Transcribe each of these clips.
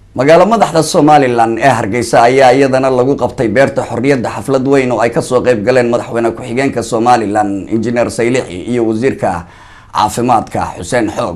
magaalo madaxda somalilan ee hargeysa ayaa iyadana lagu qabtay beerta xorriyadda xaflad weyn oo ay kasoo qeyb galeen madaxweyne ku-xigeenka somalilan injineer saylixi iyo wasiirka caafimaadka xuseen xoog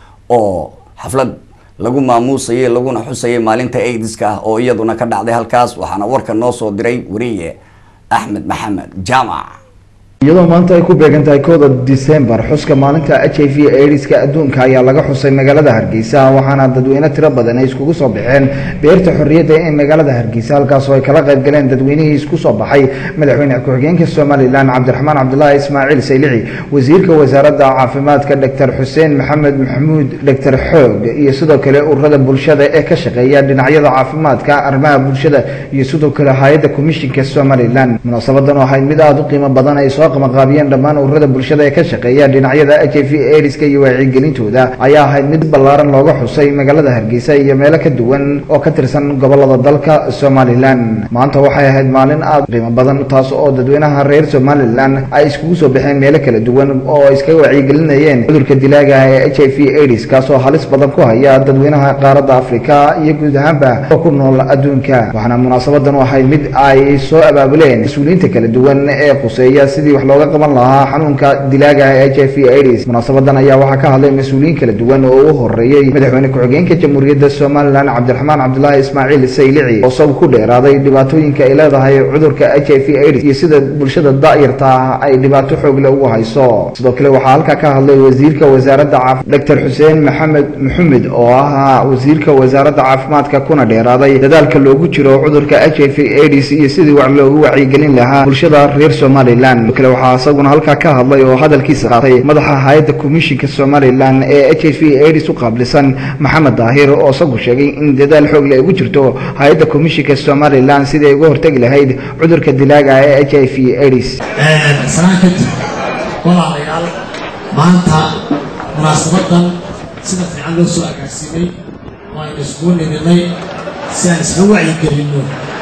oo xaflad lagu maamuusayay laguna xusayay maalinta aidiska ah oo iyaduna ka dhacday halkaas waxaana warka noo soo diray wariye axmed maxamed jaamac iyadoo maanta ay ku beegan tahay kooda disembar xuska maalinta h i v aidiska adduunka ayaa laga xusay magaalada hargeysa waxaana dadweyne tiro badan ay iskugu soo baxeen beerta xorriyadda ee magaalada hargeysa halkaasoo ay kala qayb galeen dadweynihii isku soo baxay madaxweyne ku-xigeenka somalilan cabdiraxmaan cabdulaahi ismaaciil saylici wasiirka wasaaradda caafimaadka doctor xuseen maxamed maxamuud doctor xoog iyo sidoo kale ururada bulshada ee ka shaqeeya dhinacyada caafimaadka arrimaha bulshada iyo sidoo kale hay-adda komishinka somalilan munaasabadan oo ahayd mid aada u qiimo badan ay soo qabanqaabiyeen dhammaan ururada bulshada ee ka shaqeeya dhinacyada h i v aidiska iyo wacyigelintooda ayaa ahayd mid ballaaran looga xusay magaalada hargeysa iyo meelo ka duwan oo ka tirsan gobolada dalka somalilan maanta waxay ahayd maalin aada qiimo badan taas oo dadweynaha reer somalilan ay iskugu soo baxeen meelo kala duwan oo ay iskaga wacyigelinayeen cudurka dilaaga ee h i v aids kaasoo halis badan ku haya dadweynaha qaaradda afrika iyo guud ahaanba oo ku nool adduunka waxaana munaasabadan u ahayd mid ay soo abaabuleen mas-uuliyiinta kala duwan ee quseeya sidii wax looga qaban lahaa xanuunka dilaaga ee h i v aids munaasabadan ayaa waxaa ka hadlay mas-uuliyiin kala duwan oo u horeeyey madaxweyne ku-xigeenka jamhuuriyadda somalilan cabdiraxmaan cabdulaahi ismaaciil saylici oo isagu ku dheeraaday dhibaatooyinka ay leedahay cudurka h i v aids iyo sida bulshada da-yarta ah ay dhibaato xoogle ugu hayso sidoo kale waxaa halkaa ka hadlay wasiirka wasaaradda caaf doctor xuseen maxamed maxamed oo ahaa wasiirka wasaaradda caafimaadka kuna dheeraaday dadaalka loogu jiro cudurka h i v aids iyo sidii wax loogu wacyigelin lahaa bulshada reer somalilan kale waxaa isaguna halkaa ka hadlay oo hadalkiisa qaatay madaxa hay-adda komishinka somalilan ee h i v aids u qaablisan maxamed daahir oo isagu sheegay in dadaal xoog le ugu jirto hay-adda komishinka somalilan sidii ay uga hortegi lahayd cudurka dilaaga ee h i v aids sanaan kadib walaalayaal maanta munaasabadan sida fiican loo soo agaarsiinay waaynu iskugu niminay si aan isla wacyigelinno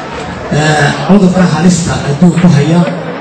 cudurka halista adduun ku haya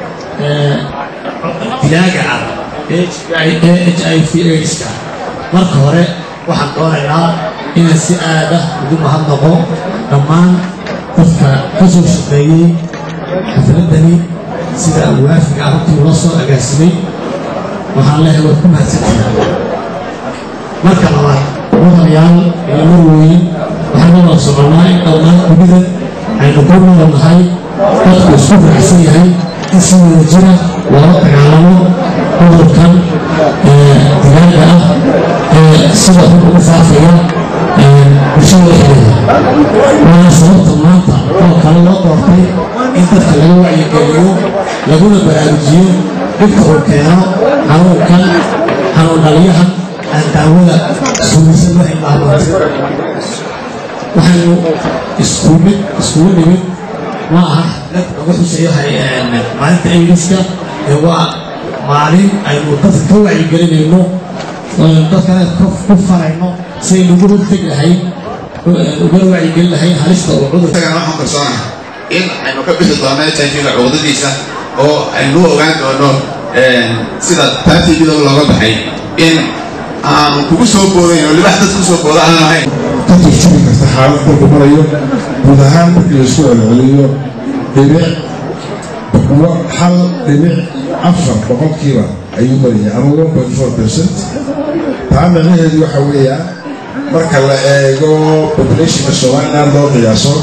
dilaaga ah ee h i v aids-ka marka hore waxaan doonaynaa inaan si aada ugu mahadnaqo dhammaan dadka ka soo shaqeeyey xafladani sida waafiga arrintii ula soo agaarsimay waxaan leehay waad ku mahadsantahay marka labaad mudanayaal iyo marweyn waxaan la wada soconnaa in dhammaan dunida aynu ku noolnahay dadku isku faraxsan yahay in si wada jira loola dagaalamo cudurkan dilaaga ah ee sida xun ugu faafaya bulshada dhexdeeda waana sababta maanta oo kale loo doortay in dadka laga wacyigeliyo laguna baraarujiyo dhibka uu keeno xanuunkan xanuun dhaliyahan aan daawada suulisan lahayn maamulta waxaynu iskumid iskugu nimid ma aha dad lagu xuseeyo maalinta aidiska ee waa maalin aynu dadka ka wacyigelinayno dadkana ku farayno si aynu ugu hortegi lahayn uga wacyigelin lahayn halista oo cudurka waxaan kalsoona in aynu ka bixi doono h i v-ga cuqdadiisa oo aynu ogaan doono sida taatiibida looga baxay in aanu kugu soo boodayn oo libax dad ku soo booda aan ahayn ka turjumi karta xaalad dalku marayo guud ahaan markii laisku celceliyo dhibic boqolo hal dhibic afar boqolkiiba ayuu maraya ama one point four percent taa micnaheedu waxa weeya marka la eego populationka somaliland loo qiyaaso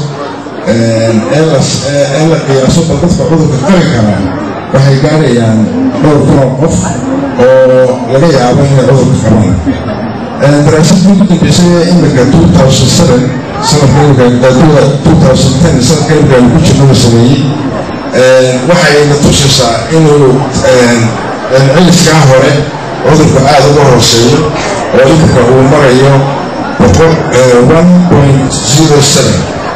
ee la qiyaaso bal dadka cudurka qabi karaa waxay gaarayaan dhowr kun oo qof oo laga yaabo inay cudurka qabaan daraasadii ugu dambeysay ee imika two thousand seven sanadka two thousand ten sanadka imika aynu ku jirno la sameeyey waxayna tusaysaa inuu ciliskaa hore cudurku aada uga hooseeyo oo imika uu marayo boqol one point zero seven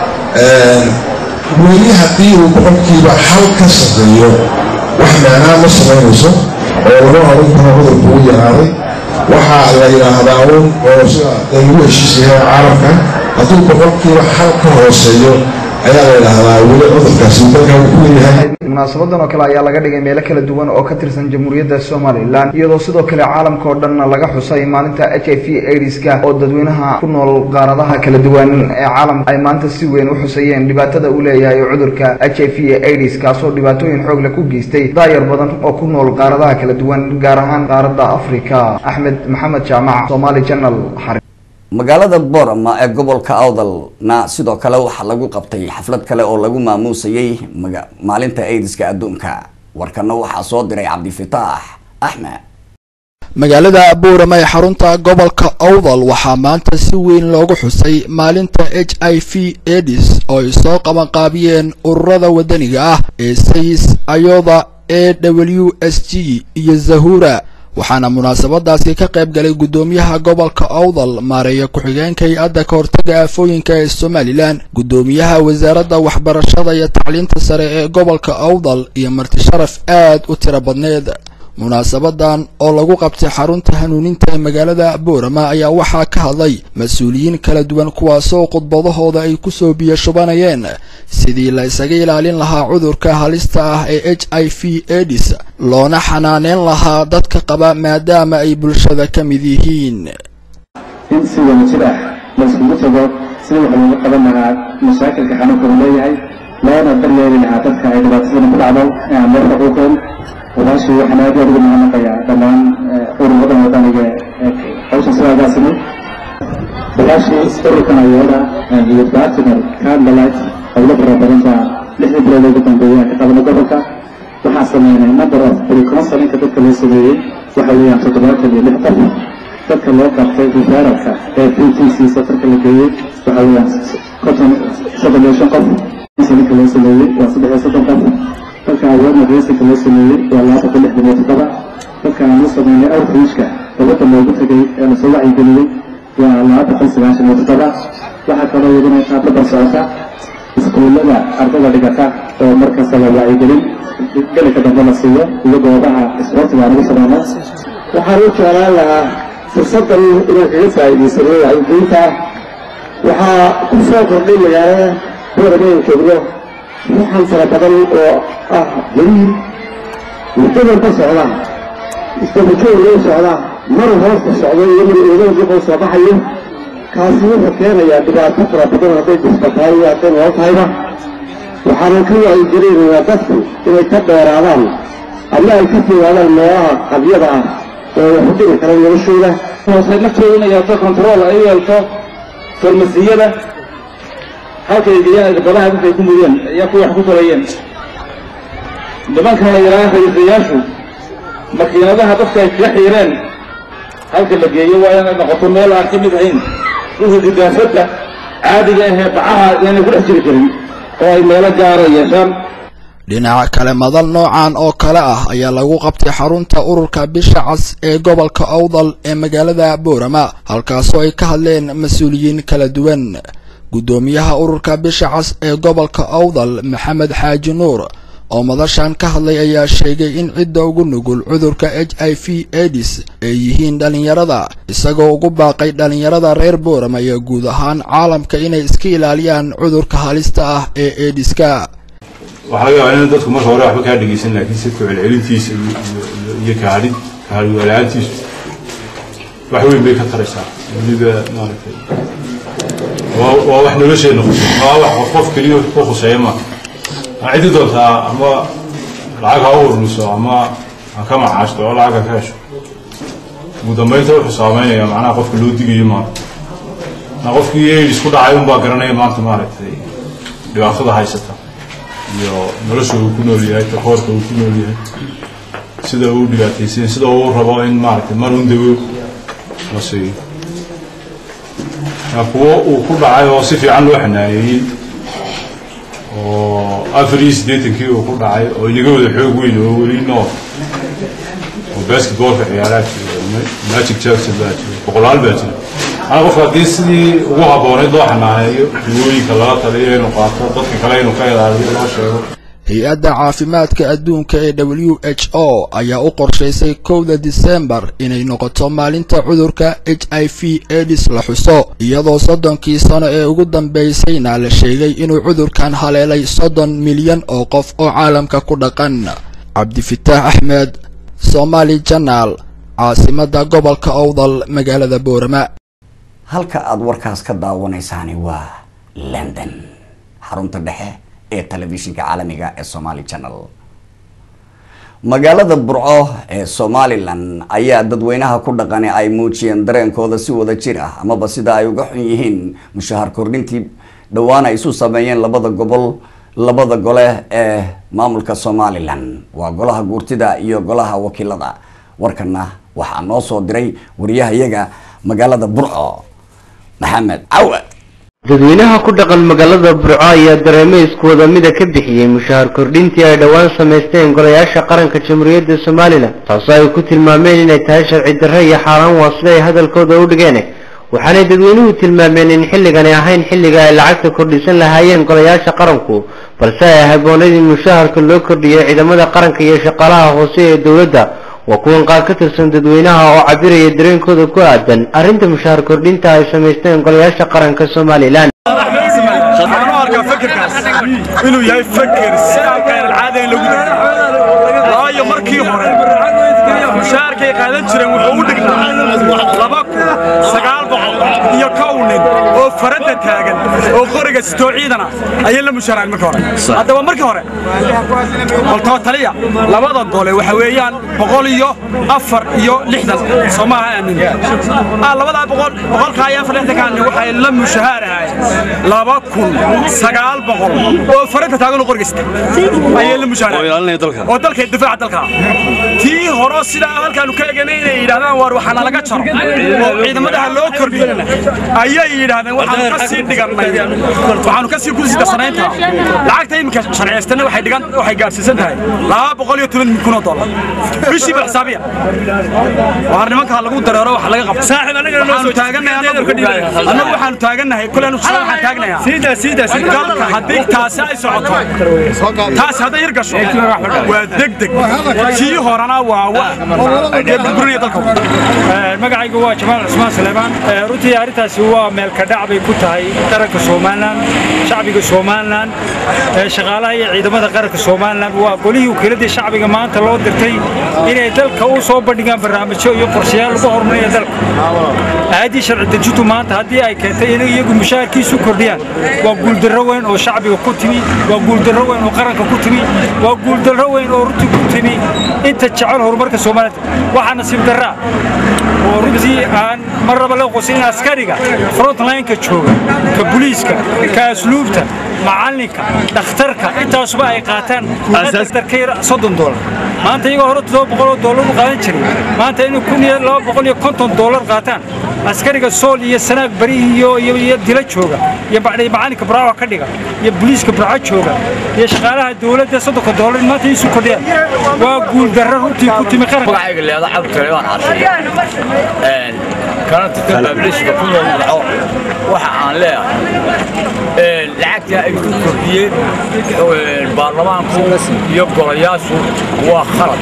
weli haddii uu boqolkiiba hal ka sarreeyo wax micnaa ma samaynayso oo laga horan karo cudurku u yaraaday waxaa la yidhaahdaa un oo sida lagu heshiis yahay caalamka hadduu boqolkiiba hal ka hooseeyo ayaa la yidhaahdaa weli cudurkaasi dalka ku yahay munaasabadan oo kale ayaa laga dhigay meelo kala duwan oo ka tirsan jamhuuriyadda somalilan iyadoo sidoo kale caalamka oo dhanna laga xusay maalinta h i v aids-ka oo dadweynaha ku nool qaaradaha kala duwan ee caalamka ay maanta si weyn u xusayeen dhibaatada uu leeyahay cudurka h i v aids kaasoo dhibaatooyin xoogle ku geystay daayar badan oo ku nool qaaradaha kala duwan gaar ahaan qaaradda africa axmed maxamed jaamac somali janal magaalada boorama ee gobolka awdalna sidoo kale waxaa lagu qabtay xaflad kale oo lagu maamuusayay maalinta aidiska adduunka warkana waxaa soo diray cabdifitaax axmed magaalada buurama ee xarunta gobolka awdal waxaa maanta si weyn loogu xusay maalinta h i v edis oo ay soo qabanqaabiyeen ururada wadaniga ah ee sayis ayoda e w s g iyo zahura waxaana munaasabadaasi ka qayb galay guddoomiyaha gobolka awdal maareeya ku-xigeenka hay-adda ka hortaga aafooyinka ee somalilan guddoomiyaha wasaaradda waxbarashada iyo tacliinta sare ee gobolka awdal iyo marti sharaf aad u tiro badneed munaasabadan oo lagu qabtay xarunta hanuuninta ee magaalada boorama ayaa waxaa ka hadlay mas-uuliyiin kala duwan kuwaasoo khudbadahooda ay kusoo biyo shubanayeen sidii la isaga ilaalin lahaa cudurka halista ah ee h i v edis loona xanaaneyn lahaa dadka qaba maadaama ay bulshada ka mid yihiin in si wadajir ah la iskugu tago sida wax looga qaban lahaa mashaakilka xanuunka uu leeyahay loona daryeeli lahaa dadka ay dhibaatadana ku dhacdo ee aan loo xuquuqin walaashii waxaan aad iyo aad ugu mahadnaqayaa dhammaan ururada wadaniga ee hawshan sidaagaasini walaashii ururkan ayooda iyo partner candlelight howlo fara badan baa lixdii bilood ugu dambeeyay aan ka qabanay gobolka waxaan sameynay number of preconsulinka dadka loo sameeyey waxa weeyaan toddobaatan iyo lix qof dadka loo qabtay referalka ee p t c safarka la geeyey waxa weeyaan konton soddon iyo shan qof consulinka loo sameeyey waa saddex iyo soddon qof dadka awoodna reysinka loo sameeyey waa laba boqol lixdan iyo toddoba dadka aan u sameynay outreachka dowladda loogu tegay ee lasoo wacyigeliyey waa laba boqol sagaashan iyo toddoba waxaa kaloo iyaduna qaablaban socota iskuullada ardada dhigata oo markasta la wacyigelin gelika dambe la siiyo iyo goobaha isboortiga aan ugu sameyno waxaan u jeclaan lahaa fursaddan inaan kaga faa'iidaysano wacyigelinta waxaa ku soo kordhay magaalada booramayn joogno ruuxan fara badan oo ah jariir muddadan ka socda isdabajoog loo socda mar hoosta socdo iyo mar eedoodiqoo soo baxayo kaasi wuxuu keenayaa dhibaato fara badan hadday dufta tahay iyo hadday nolol tahayba waxaanan ka wacyigelinaynaa dadku inay ka dheeraadaan ama ay ka fogaadaan meelaha qabyada ah oo wax u dhigi kara noloshooda hoose naftooda inay yeelto control ay yeelto farmasiyada halkay geeyaan irbadaha dadkay ku mudeen ayaa kuwa wax ku talayeen nimankan la yidhaha ra'iisayaashu makiinadaha dadka ay kaga xiireen halka la geeyo waa inay noqoto meel aan ka mid ahayn dhulka gidaafadda caadiga ahee bacaha inaanay ku dhex jiri karin oo ay meelo gaara yeeshaan dhinaca kale madal noocan oo kale ah ayaa lagu qabtay xarunta ururka bisha cas ee gobolka awdal ee magaalada boorama halkaasoo ay ka hadleen mas-uuliyiin kala duwan guddoomiyaha ururka bisha cas ee gobolka awdal maxamed xaaji nuur oo madashan ka hadlay ayaa sheegay in cidda ugu nugul cudurka h i v edis ay yihiin dhallinyarada isagoo ugu baaqay dhallinyarada reer boorama iyo guud ahaan caalamka inay iska ilaaliyaan cudurka halista ah ee ediska waxaa laga yaabaa in dadku marka hore waxba kaa dhegeysan laakiin si ku celcelintiisa iyo kahadhin kahadwalaantiisu wax weyn bay ka taraysaa weliba maaragtay waa wax nolosheena khusay waa wax qof keliya ku khuseeya ma ma ciddi doontaa ama lacag ha u ururiso ama ha ka macaashto oo lacag ha ka hesho ugu dambeynta wuxuu saameynaya macnaha qofka loo digayo maaragtay na qofkii aids ku dhacay unbaa garanaya maanta maaragtay dhibaatada haysata iyo nolosha uu ku nool yahay takoorka uu ku nool yahay sida uu dhibaataysan sida uu rabo in maaragtay mar un dawo la siiyo kuwo uu ku dhacay oo si fiican loo xanaaneeyey oo afar iyo siddeetankii uu ku dhacay oo inaga wada xoog weyn oo weli nool oo basketballka ciyaaraa jira magic jackson baa jira boqolaal baa jira ana qofka haddii sidii ugu habbooneyd loo xanaaneeyo dawooyinka lala taliyo inuu qaato dadka kale inuu ka ilaaliyo loo sheego hay-adda caafimaadka adduunka ee w h o ayaa u qorshaysay kowda disembar inay noqoto maalinta cudurka h i v edis la xuso iyadoo soddonkii sano ee ugu dambaysayna la sheegay inuu cudurkan haleelay soddon milyan oo qof oo caalamka ku dhaqan cabdifitaax axmed somaali janaal caasimadda gobolka owdal magaalada boorama halka aada warkaas ka daawanaysaani waa london xarunta dhexe ee telefishinka caalamiga ee somali channel magaalada burco ee somalilan ayaa dadweynaha ku dhaqani ay muujiyeen dareenkooda si wada jir ah amaba sida ay uga xun yihiin mushahar kordhintii dhowaan ay isu sameeyeen labada gobol labada gole ee maamulka somalilan waa golaha guurtida iyo golaha wakiilada warkana waxaa noo soo diray wariyahayaga magaalada burco maxamed cawa dadweynaha ku dhaqan magaalada burco ayaa dareemo iskooda mida ka bixiyey mushahar kordhintii ay dhowaan samaysteen golayaasha qaranka jamhuuriyadda somalilan taasoo ay ku tilmaameen inay tahay sharci darre iyo xaaraan waa sida ay hadalkooda u dhigeen waxaanay dadweynuhu tilmaameen in xilligani ahayn xilliga ay lacagta kordhisan lahaayeen golayaasha qaranku balse ay habboonayd in mushaharka loo kordhiyo ciidamada qaranka iyo shaqaalaha hoose ee dowladda waa kuwan qaar ka tirsan dadweynaha oo cabiraya dareenkooda ku aadan arrinta mushahar kordhinta ay samaysteen golayaasha qaranka somalilan waxaan u arkaa fekerkaas inuu yahay feker si aan khayr alcaada in lagu daro waayo markii hore mushaharkay qaadan jireen wuxuu u dhignaa laba kun sagaal boqol iyo kow nin oo faradda taagan oo qoriga sitoo ciidana ayay la mushaharaan markii hore haddaba markii hore baltoo taliya labada gole waxa weeyaan boqol iyo afar iyo lixdan soo maaha aamin labadaa boqol boqolkaa iyo afar lixdankaa nin waxay la mushahaarahay laba kun sagaal boqol oo faradda taagan oo qoriga sita ayay la mushaharaan oo dalka difaaca dalka tii horo sidaa halkaanu ka eganay inay yidhahdaan waar waxaana laga jaro oo ciidamadaha loo kordhiyo ayay yidhaahdeen waxaanu ka sii dhigannay waxaanu ka sii kusii darsanaynta lacagta iminka sharciyaystana waxay dhigan waxay gaadhsiisan tahay laba boqol iyo toban kun oo dollar bishii bal xisaabiya waar nimankaa lagu dareero wax laga qabto waxaanu taagannahay annagu waxaanu taagannahay kuleenu waxaan taagnayaa dalka haddii taasi ay socoto taasi hadday hir gasho waa degdeg kii horena waa wax burburinaya dalka magacaygu waa jamaal cusmaan suleymaan runtii arrintaasi waa meelkadhac bay ku tahay qaranka somalilan shacbiga somalilan shaqaalaha iyo ciidamada qaranka somalilan waa golihii wakiiladii shacbiga maanta loo dirtay inay dalka u soo bandhigaan barnaamijyo iyo qorshayaal lagu horumarinayo dalka aayaddii sharci dejintu maanta haddii ay keentay inay iyagu mushaharkiisu kordhiyaan waa guuldarro weyn oo shacbiga ku timi waa guuldarro weyn oo qaranka ku timi waa guuldarro weyn oo runtii ku timi inta jecel horumarka soomaalida waxaa nasiib darraa oo runtii aan mar raba la qosin in askariga frontlineka jooga ka buliiska ka asluubta macalinka dhakhtarka intaasuba ay qaataan darka yar soddon doolar maanta iyagoo hore todoba boqol oo doolar u qaadan jiray maanta inay kun iyo laba boqol iyo konton doolar qaataan askariga sool iyo sanaag bari iyo iyo dila jooga iyo macalinka buraaco ka dhiga iyo buliiska buraaco jooga iyo shaqaalaha dowladda soddonka doolar maanta isu kordhiyaan waa guuldarro runtii ku timi qaranka magacayga leeda cabdi taleebaan caashiye kana tirtan baablishka ku nool magaco waxa aan leeyahay lacagta ay ku kordhiyeen baarlamaanku iyo golayaashu waa khalad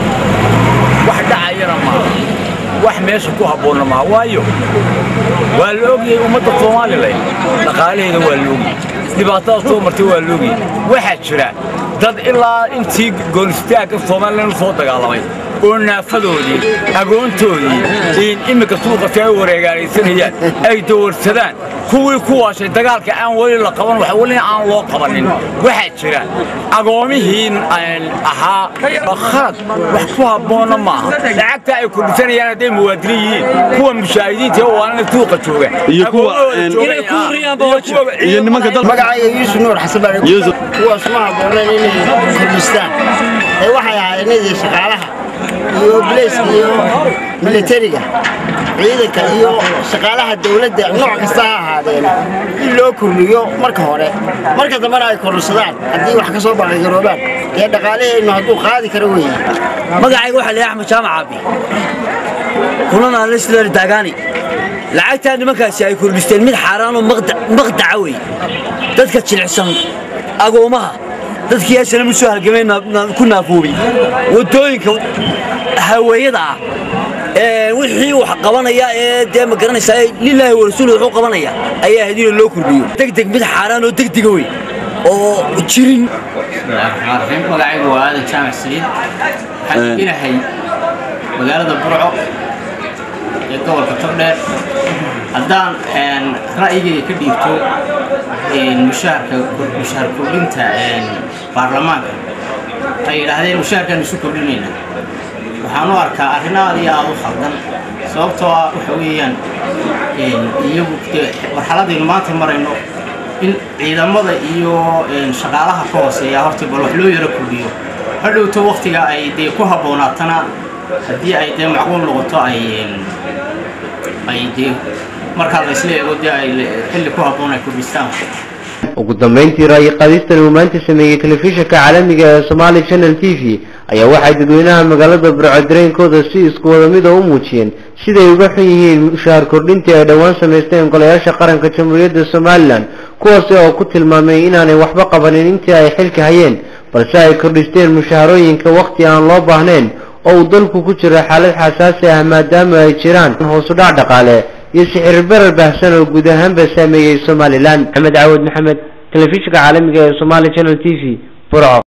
wax dhacayana maaha wax meesha ku habboonna maaha waayo waa la ogyahay ummadda somalilan dhaqaalaheeda waa la ogyahay dhibaatada soo martay waa la ogyahay waxaa jira dad ilaa intii goonistaagga somalilan u soo dagaalamay oo naafadoodii agoontoodii in iminka suuqa si ay u wareegaalaysanayaan ay dawarsadaan kuwii ku waashay dagaalka aan weli la qaban wax weli aan loo qabanin waxaa jira agoomihii ahaa khalad wax ku habboonna maaha lacagta ay kordhisanayaan hadday muwaadiniin yihiin kuwa mushaahidiinta oo waanana suuqa jooga magacayga yuusuf nuur xasan baa kuwaas ma habbooneen inay kordhistaan ee waxay ahaayeen inay shaqaalaha iyo bileyska iyo militariga ciidanka iyo shaqaalaha dowladda nooc kasta ha ahaadeen in loo kordhiyo marka hore marka dambena ay kordhisadaan haddii wax ka soo baqigaroobaan dee dhaqaalaheennu hadduu qaadi karo weeye magacayga waxaa leeyahay axmed jaamac caabi kulana lisler daagaani lacagtaa nimankaasi ay kordhisteen mid xaaraanoo maqdaca wey dadka jilicsan agoomaha dadkii asana mu soo halgamay ku naafoobay waddooyinka haweeyada ah wixii wax qabanaya ee dee ma garanaysaa lilaahi warasuul wuxuu qabanaya ayaa ahayd in loo kordhiyo degdeg mid xaaraan oo degdega wey oo jirin magacaygu waa aadan jaamac saliid waxaan deganahay magaalada burco ee gobolka togdheer haddaan ra'yigayga ka dhiibto mushaharka mushaar kordhinta baarlamaanka ay yidhaahdeen mushaharkaan isu kordhinayna waxaan u arkaa arrin aad iyo aad u khaldan sababtoo ah waxa weeyaan iyagu marxaladaynu maanta marayno in ciidamada iyo shaqaalaha ka hooseeya horta bal wax loo yaro kordhiyo hadhowto waktiga ay dee ku habboonaatana haddii ay dee macquul noqoto ay ay dee markaa la isla eego dee ay xilli ku habboon ay kordhistaan ugu dambeyntii ra'yi qaadistan uu maanta sameeyey telefishinka caalamiga ee Somali Channel TV ayaa waxay dadweynaha magaalada Burco dareenkooda si isku wada mid ah u muujiyeen siday uga xun yihiin mushaar kordhintii ay dhowaan sameysteen golayaasha qaranka Jamhuuriyadda Somaliland kuwaas oo ku tilmaamay inaanay waxba qabanin intii ay xilka hayeen balse ay kordhisteen mushaharooyinka waqti aan loo baahnayn oo uu dalku ku jiro xaalad xasaasi ah maadaama ay jiraan hoos u dhac dhaqaale iyo sicir barar baahsan oo guud ahaanba saameeyey Somaliland Maxamed Caawad Maxamed telefishinka caalamiga ee Somali Channel TV Burco